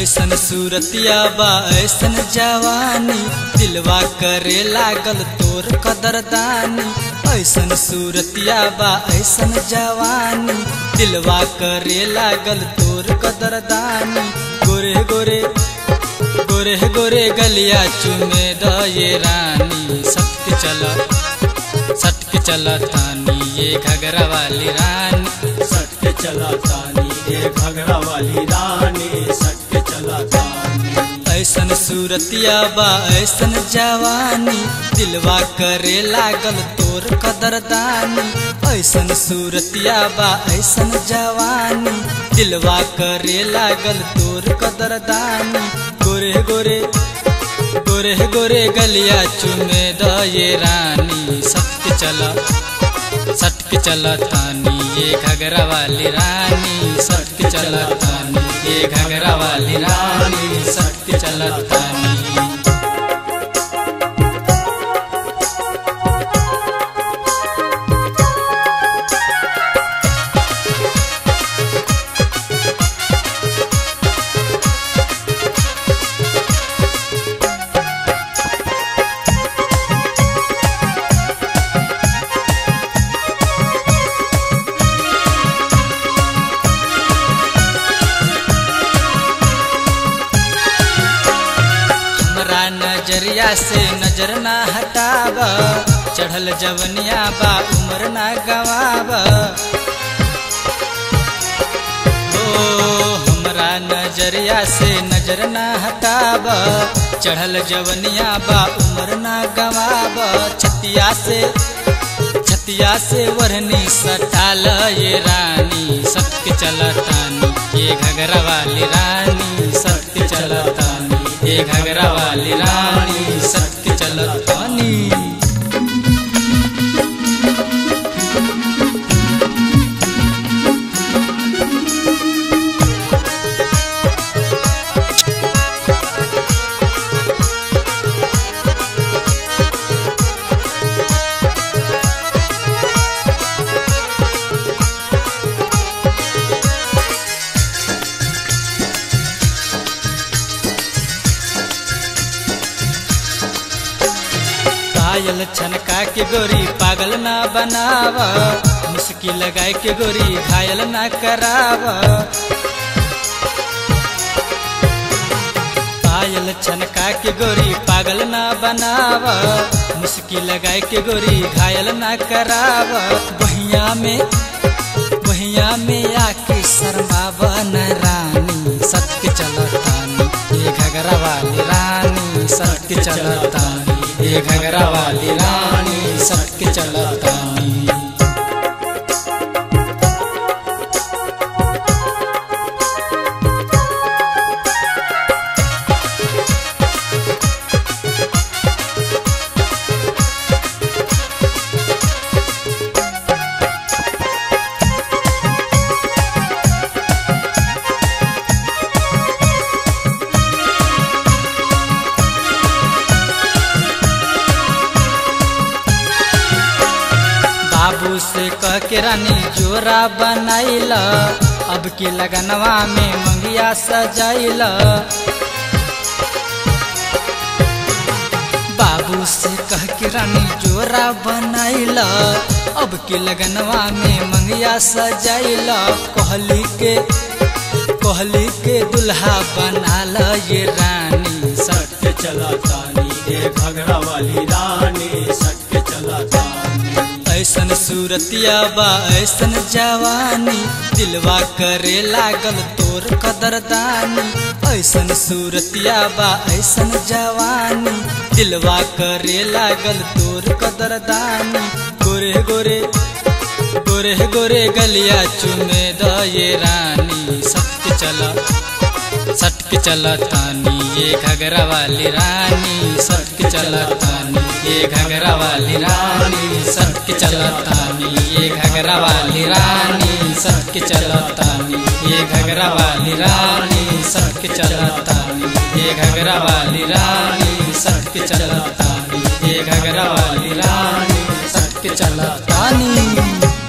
ऐसन सूरतिया बा ऐसन जवानी दिलवा करे लागल तोर कदरदानी ऐसन सूरतिया बा ऐसन जवानी दिलवा करे लागल तोर कदरदानी गोरे गोरे गोरे गोरे गलिया चुमे द ये रानी सटक चला सटक चला तानी ये घगरा वाली रानी सटके चला तानी ये घगरा वाली रानी सटके चला तानी ऐसन सूरतिया बा ऐसन जवानी दिलवा करे लागल तोर कदरदानी ऐसन सूरतिया बा ऐसन जवानी दिलवा करे लागल तोर कदरदानी गोरे गोरे गोरे गोरे गलिया चुमे द ये रानी सटक चला सटक चला तानी ये घगरा वाली रानी सटक चला तानी ये घगरा वाली रानी सटक चला तानी हमरा नजरिया से नजर ना हटाब चढ़ल जवनिया बा उम्र ना गवाब ओ हमरा नजरिया से नजर ना हटाब चढ़ल जवनिया बा उम्र ना गवाब छतिया से छतिया से वरनी सटाल ये रानी सत्य चलतानी ये घगरा वाली रानी सत्य चलतानी ये घगरा वाली रानी सत्य चलतानी पायल छनका के गोरी पागल ना बनाव मुस्की लगाए के गोरी घायल ना कराव पायल छनका के गोरी पागल ना बनाव मुस्की लगाए के गोरी घायल ना कराव बहिया में बहिया में आके शर्मावन रानी सत्य चलतानी ये घगरा वाली रानी सत्य चलतानी ये घगरा वाली रानी सत्य चलतानी बाबू से कह के रानी जोरा बनाइल अब की लगनवा में मंगिया सजाइल बाबू से कह के रानी जोरा बनाइल अब की लगनवा में मंगिया सजाइल कहली के कहली के दुल्हा बनाल ये रानी सब सटके चला तानी ये घगरा वाली रानी सटके चला तानी ऐसन सूरतिया बा ऐसन जवानी दिलवा करे लागल तोर कदरदानी ऐसन सूरतिया बा ऐसन जवानी दिलवा करे लागल तोर कदरदानी गोरे गोरे गोरे गोरे गलिया चुमे द ये रानी सत्य चला सटक चलतानी ये घगरा वाली रानी सटक चलतानी ये घगरा वाली रानी सटक चलतानी ये घगरा वाली रानी सटक चलतानी ये घगरा वाली रानी सटक चलतानी ये घगरा वाली रानी सटक चलतानी ये घगरा वाली रानी सटक चलतानी